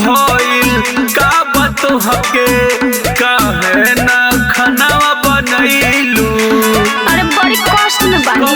भइल का बात हके काहे ना खानावा बनैलू अरे बड़ी कष्ट में बानी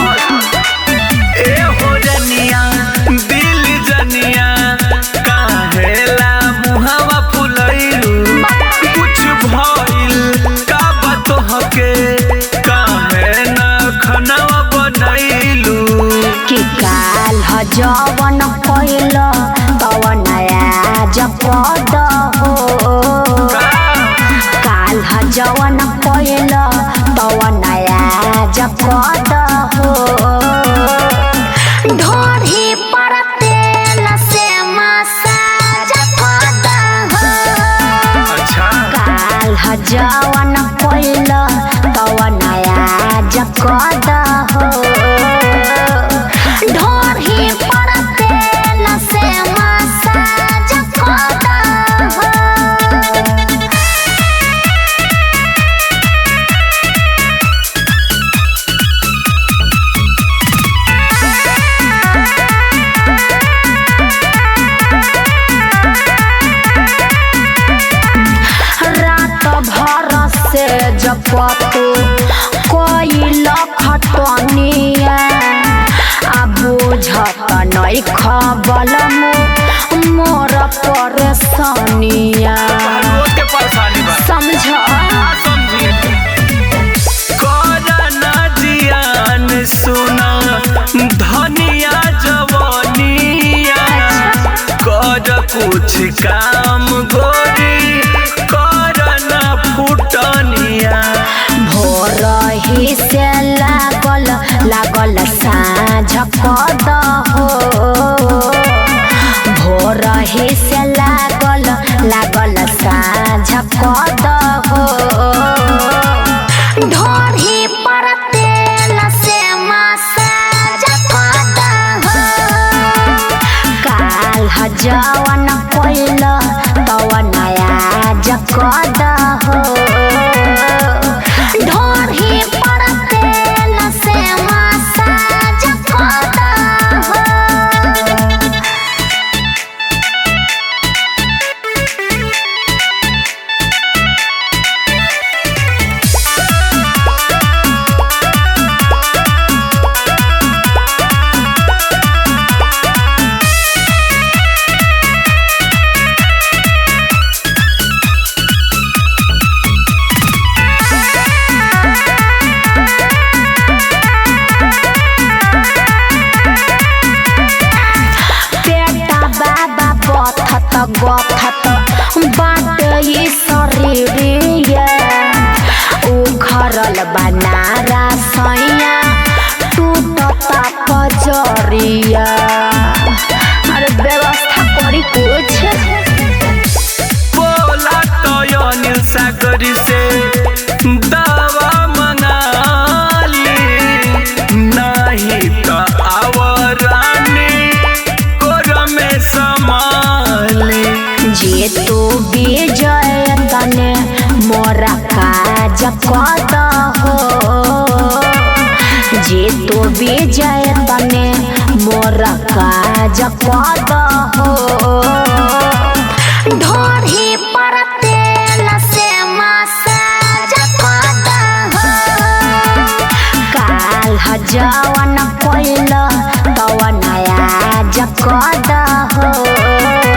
ए हो जनिया दिल जनिया काहेला मुहावा फुलैलू कुछ भइल का बात हके काहे ना खानावा बनैलू कि काल ह जवन कैल तवन आज पद हो काल ह जवन कैल तवन आज पद हो ढोरी पर तेल से मसाज पद हो अच्छा काल ह जवन कैल तवन आज कद हो ढोरी पर तेल से मसाज कद हो रात भर से जपतु कोइल खटनिया आ बुझत नै खबल मोर परेशानिया रोज के परेशानी बा समझ समझी कोरोना जियान सुना धनिया जवानिया कर कुछ काम गोरी करना फुटनिया भोर ही से लागल लागल साँझ कद हो भोर ही से लागल लागल साँझ कद हो ढोरी पर तेल से मसाज कद हो काल ह जवन कैल तवन आज कद हो ढोरी पर तेल से मसाज कद हो पेटा बाबा बथत गथत बाट ई शरीरिया उखरल बनारा सैया टूटत कजरिया अरे व्यवस्था करी कुछ बोला तो अनिल सागरी से दवा मंगाली नहीं तो आवरानी कोर में संभाली जे तू विजय तने मोरा काज कद हो जे तू विजय तने मोरा काज कद हो ढोरी पर तेल से मसाज कद हो काल ह जवन कैल तवन आज कद हो